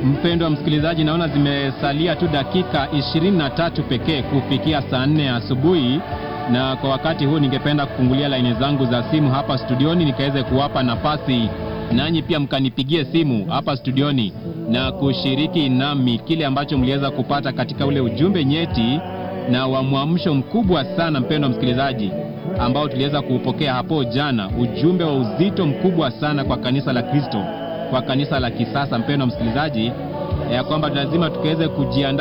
Mpendwa msikilizaji, naona zimesalia tu dakika 23 pekee kufikia saa 4 asubuhi, na kwa wakati huu ningependa kufungulia laini zangu za simu hapa studioni nikaweze kuwapa nafasi nanyi pia mkanipigie simu hapa studioni na kushiriki nami kile ambacho mliweza kupata katika ule ujumbe nyeti na wa mwamsho mkubwa sana, mpendwa msikilizaji, ambao tuliweza kuupokea hapo jana, ujumbe wa uzito mkubwa sana kwa kanisa la Kristo, kwa kanisa la kisasa, mpendwa msikilizaji, ya kwamba lazima tukaweze kujiandaa